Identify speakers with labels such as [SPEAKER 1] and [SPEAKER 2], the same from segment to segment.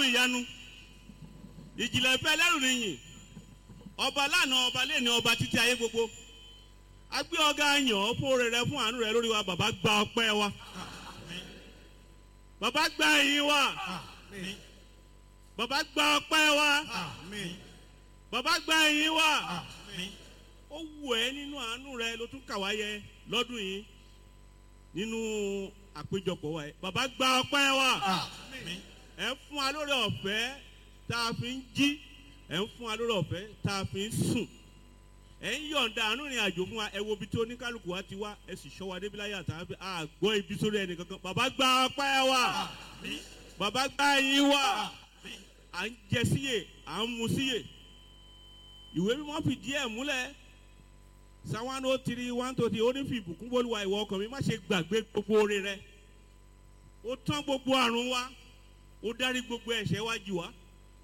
[SPEAKER 1] ọlọ́run ìyanu ìjìnlẹ̀ ìfẹ́ ẹlẹ́rù nìyìn ọba lánàá ọba lẹ́ni ọba títí ayé gbogbo agbé ọgá yàn ọ́ fún oore rẹ fún àánú rẹ lórí wa bàbá gba ọpẹ́ wa bàbá gba ẹ̀yìn wa bàbá gba ọpẹ́ wa bàbá gba ẹ̀yìn wa ó wù ẹ́ nínú àánú rẹ ló tún kà wá yẹ lọ́dún yìí nínú àpéjọpọ̀ wa yẹ bàbá gba ọpẹ́ wa ẹ fún wa lórí ọ̀fẹ́ tá a fi ń jí ẹ ń fún wa lórí ọ̀fẹ́ tá a fi ń sùn ẹ ń yọ̀ǹda àánú ìrìn àjò fún wa ẹ wo ibi tí oníkálukú wa ti wá ẹ sì ṣọ́ wa débi láyé àtàwọn àgbọ̀ ibi sórí ẹnì kankan bàbá gba ọpẹ́ wa bàbá gba ẹyin wa à ń jẹ síyè à ń mu síyè ìwé mímọ́ fìdí ẹ̀ múlẹ̀ psalm one oh three one to three ó ní fi ìbùkún bólúwa ìwọ ọkàn mi má ṣe gbàgbé gbogbo oore rẹ ó tán gbogbo àrùn wa ó dárí gbogbo ẹ̀ṣẹ̀ wa jù wá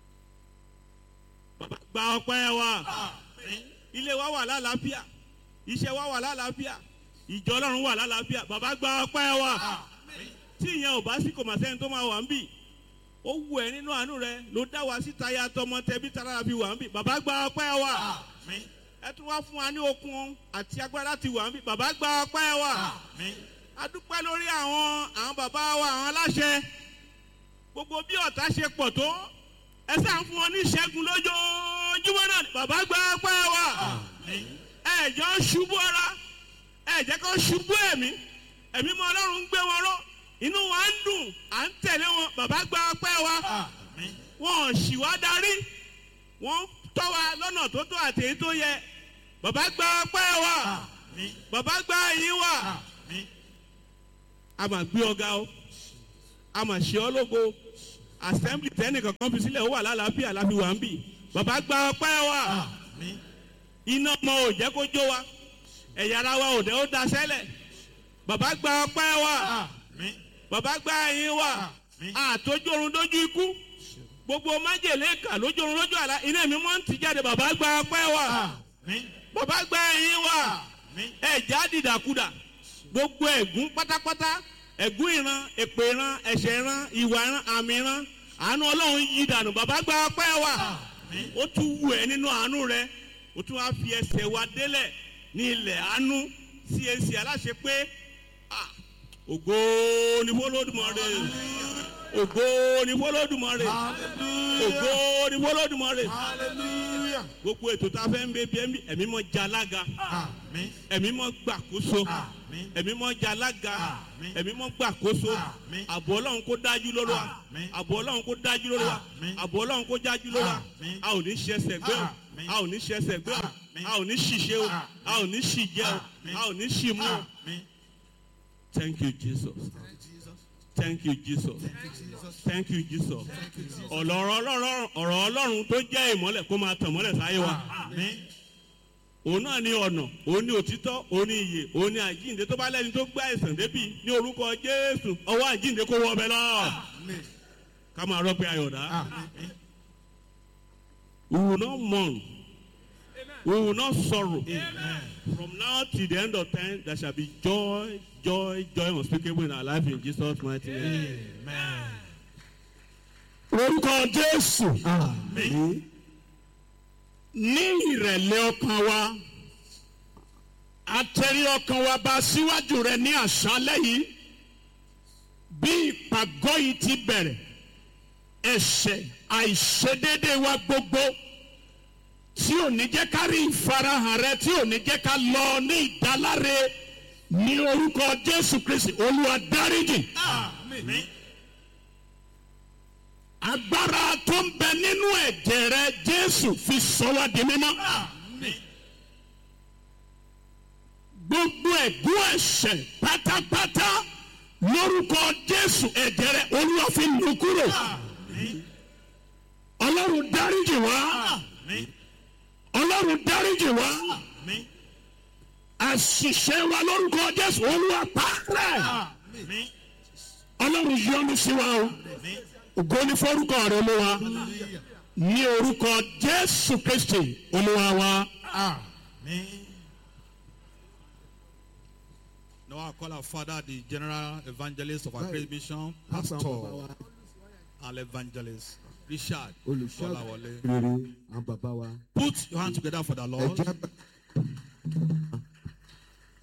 [SPEAKER 1] bàbá gba ọpẹ́ wa ilé wa wà lálàáfíà iṣẹ́ wa wà lálàáfíà ìjọ ọlọ́run wà lálàáfíà bàbá gba ọpẹ́ wa tí ìyẹn ò bá sí kò mà sẹ́ni tó máa wà ń bì ó wù ẹ́ nínú àánú rẹ ló dá wa síta ya tọmọ tẹbí tara fi wà ń bì bàbá gba ọpẹ́ wa ẹ tún wá fún wa ní okun àti agbára láti wà ń bì bàbá gba ọpẹ́ wa a dúpẹ́ lórí àwọn àwọn bàbá wa àwọn aláṣẹ gbogbo bí ọ̀tá ṣe pọ̀ tó ẹ sáà ń fún wọn ní ìṣẹ́gun lójoojúmọ́ náà bàbá gba ọpẹ́ wa ẹ jọ ṣubú ara ẹ jẹ́ kó ṣubú ẹ̀mí ẹ̀mí mọ ọlọ́run ń gbé wọn ró inú wa ń dùn à ń tẹ̀lé wọn bàbá gba ọpẹ́ wa wọn ò ṣì wá darí wọn tọ́ wa lọ́nà tó tó àti èyí tó yẹ bàbá gba ọpẹ́ wa bàbá gba ẹ̀yìn wa a máa gbé ọ̀gá o a máa ṣe ọ́ lógo assembly tẹ́nìkan kan fi sílẹ̀ ó wà lálàáfíà láfi wà ń bì bàbá gba ọpẹ́ wa iná ọmọ ò jẹ́ kó jó wa ẹ̀yà ara wa ò dẹ́ ó da sẹ́lẹ̀ bàbá gba ọpẹ́ wa bàbá gba ẹyin wa àtòjórun dójú ikú gbogbo májèlé kà lójórun lójú àlá iná mi mọ́ ń ti jáde bàbá gba ọpẹ́ wa bàbá gba ẹyin wa ẹ̀já dìdàkudà gbogbo ẹ̀gún pátápátá ẹ̀gún ìran èpè ìran ẹ̀ṣẹ̀ ìran ìwà ìran àmì ìran àánú ọlọ́run yí dànù bàbá gba ọpẹ́ wa ó tún wù ẹ́ nínú àánú rẹ ó tún wá fi ẹsẹ̀ wa délẹ̀ ní ilẹ̀ àánú cac aláṣẹ pé ògo ni fọlọ́dúnmọ́rẹ́ ògo ni fọlọ́dúnmọ́rẹ́ ògo ni fọlọ́dúnmọ́rẹ́ gbogbo ètò tá a fẹ́ ń bẹ bí ẹ̀mí mọ́ jalága ẹ̀mí mọ́ gbàkóso ẹ̀mí mọ́ jalága ẹ̀mí mọ́ gbàkóso àbọ̀ ọlọ́run kó dájú lórí wa àbọ̀ ọlọ́run kó dájú lórí wa àbọ̀ ọlọ́run kó dájú lórí wa a ò ní ṣẹṣẹ gbé o a ò ní ṣẹṣẹ gbé o a ò ní ṣìṣe o a ò ní ṣìjẹ o a ò ní ṣìmú o. Thank you, Jesus. Thank you, Jesus. Thank you, Jesus. Ọ̀rọ̀ ọlọ́run tó jẹ́ ìmọ́lẹ̀ kó máa tàn mọ́lẹ̀ sáyé wa. Òun náà ní ọ̀nà, òun ní òtítọ́, òun ní iyè, òun ní àjíǹde tó bá lẹ́ni tó gbá ẹ̀sán débì ní orúkọ Jésù. Ọwọ́ àjíǹde kó wọ ọbẹ̀ lọ. Ká máa rọ́pẹ́ ayọ̀dá. We will not mourn. We will not sorrow. Amen. From now till the end of time, there shall be joy, joy, joy unspeakable in our life in Jesus' mighty name.
[SPEAKER 2] Amen.
[SPEAKER 3] orúkọ jésù ní ìrẹ̀lẹ̀ ọkàn wa àtẹ̀rí ọkàn wa bá síwájú rẹ ní àṣálẹ̀ yìí bí ìpàgọ́ yìí ti bẹ̀rẹ̀ ẹ̀ṣẹ̀ àìṣedéédé wa gbogbo tí ò ní jẹ́ ká rí ìfarahàn rẹ tí ò ní jẹ́ ká lọ ní ìdáláre ní orúkọ jésù kristi olúwa dáríjì.
[SPEAKER 2] Amen.
[SPEAKER 3] agbára tó ń bẹ nínú ẹ̀jẹ̀ rẹ jésù fi sọ wá di mímọ́.
[SPEAKER 2] Amen.
[SPEAKER 3] gbogbo ẹ̀gún ẹ̀ṣẹ̀ pátápátá lórúkọ jésù ẹ̀jẹ̀ rẹ olúwa fi nù kúrò.
[SPEAKER 2] Amen.
[SPEAKER 3] ọlọ́run dáríjì wá
[SPEAKER 2] Amen.
[SPEAKER 3] ọlọ́run dáríjì wá
[SPEAKER 2] Amen.
[SPEAKER 3] àṣìṣe wa lórúkọ jésù olúwa pààrẹ̀
[SPEAKER 2] Amen.
[SPEAKER 3] ọlọ́run yọ́nú sí wa o
[SPEAKER 2] Amen.
[SPEAKER 3] ògo ní forúkọ rẹ ló wa ní orúkọ jésù kristi olúwa wa.
[SPEAKER 2] Amen.
[SPEAKER 4] Now I call our father, the general evangelist of our
[SPEAKER 5] Right.
[SPEAKER 4] great mission,
[SPEAKER 5] Pastor
[SPEAKER 4] pastor
[SPEAKER 5] Baba wa.
[SPEAKER 4] and evangelist. Richard
[SPEAKER 5] olùṣọ́
[SPEAKER 4] Kọ́láwọlé.
[SPEAKER 5] rere àwọn bàbá wa
[SPEAKER 4] Put your hand together for the
[SPEAKER 5] ẹ
[SPEAKER 4] Lord.
[SPEAKER 5] jẹ́